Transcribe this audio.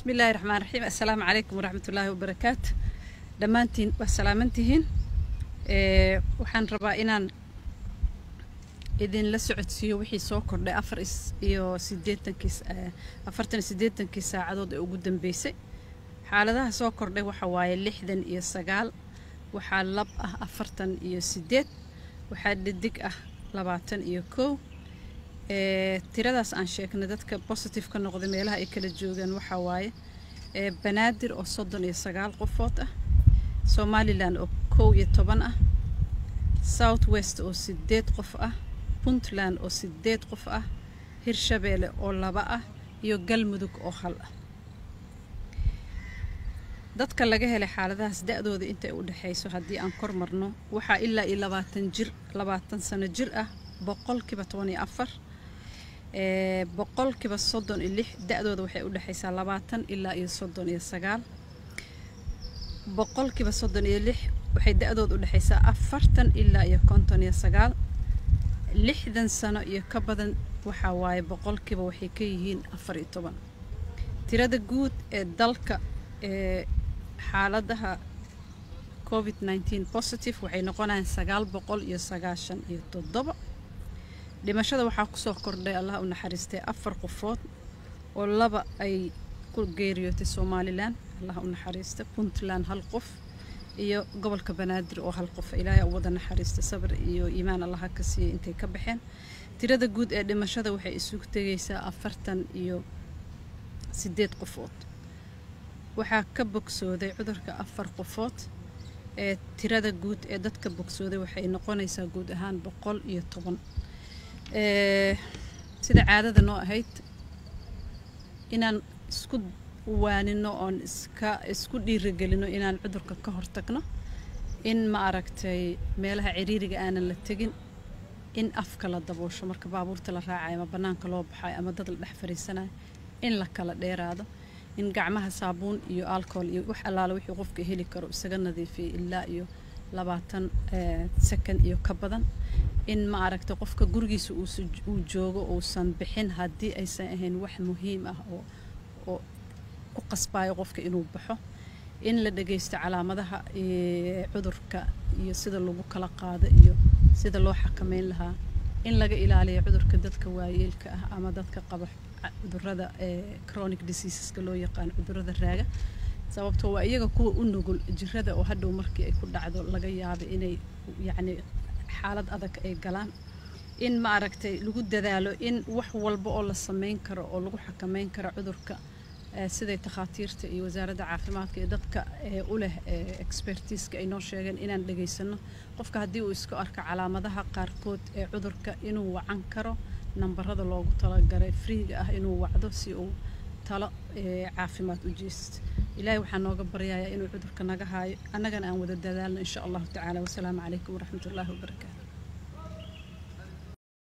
bismi illaahi raxmaan raxiim assalaamu calaykum waraxmatullaahi wabarakaatu dhammaantiin waa salaamantihiin waxaan rabaa inaan idinla socodsiiyo wixii soo kordhay afar iyo sideetankii afartan iyo siddeetankii saacadood ee ugu dambeysay xaaladaha soo kordhay waxa waaye lixdan iyo sagaal waxaa lab ah afartan iyo siddeed waxaa dhidig ah labaatan iyo kow tiradaas aan sheegnay dadka positive ka noqday meelaha ay kala joogaan waxaa waaye banaadir oo soddon iyo sagaal qofood ah somalilan oo kow iyo toban ah south west oo sideed qof ah puntland oo sideed qof ah hirshabeelle oo laba ah iyo galmudug oo hal ah dadka laga helay xaaladahaas da-dooda intay u dhexayso haddii aan kor marno waxaa ilaa iyo labaatan jir labaatan sano jir ah boqolkiiba toban iyo afar boqolkiiba soddon iyo lix da-dooda waxay u dhexaysaa labaatan ilaa iyo soddon iyo sagaal boqolkiiba soddon iyo lix waxay da-dooda u dhexaysaa afartan ilaa iyo konton iyo sagaal lixdan sano iyo ka badan waxaa waaye boqolkiiba waxay ka yihiin afar iyo toban tirada guud ee dalka ee xaaladaha covid nneteen positive waxay noqonayaan sagaal boqol iyo sagaashan iyo toddoba dhimashada waxaa kusoo kordhay allah u naxariistay afar qofood oo laba ay ku geeriyootay somalilan allah u naxariista puntland hal qof iyo gobolka banaadir oo hal qof ilaahay u wada naxariista sabir iyo iimaan allaha ka siiyay intay ka baxeen tirada guud ee dhimashada waxay isugu tegaysaa afartan iyo sideed qofood waxaa ka bogsooday cudurka afar qofood ee tirada guud ee dadka bogsooday waxay noqonaysaa guud ahaan boqol iyo toban sida caadada noo ahayd inaan isku waanino oon iska isku dhiiragelino inaan cudurka ka hortagno in ma aragtay meelaha ciriiriga aanan la tegin in afka la daboosho marka baabuurta la raacayo ama bannaanka loo baxayo ama dad la dhex fariisanayo in la kala dheeraado in gacmaha saabuun iyo alcohol iyo wax allaala wixii qofka heli karo isaga nadiifiyay ilaa iyo labaatan second iyo ka badan in ma aragta qofka gurigiisa uu joogo uusan bixin haddii aysan ahayn wax muhiim ah oo oo ku qasbayo qofka inuu baxo in la dhagaysto calaamadaha cudurka iyo sida lagu kala qaado iyo sida loo xakameyn lahaa in laga ilaaliyo cudurka dadka waayeelka ah ama dadka qaba cudurada chronic diseaseska loo yaqaano cudurada raaga sababtoo waa iyaga kuwa u nugul jirada oo hadhow markii ay ku dhacdo laga yaabo inay yacni xaalad adag ay galaan in ma aragtay lagu dadaalo in wax walba oo la sameyn karo oo lagu xakameyn karo cudurka siday takhaatiirta iyo wasaaradda caafimaadka iyo dadka u leh expertiiska ay noo sheegeen inaan dhegaysano qofka haddii uu isku arko calaamadaha qaarkood ee cudurka inuu wacan karo nambarada loogu talagalay friiga ah inuu wacdo si uu talo caafimaad u jeesto ilaahay waxaa nooga baryayaa inuu cudurka naga haayo annagana aan wada dadaalno insha allahu tacaala wasalaamu calaykum waraxmat ullaahi wabarakaatu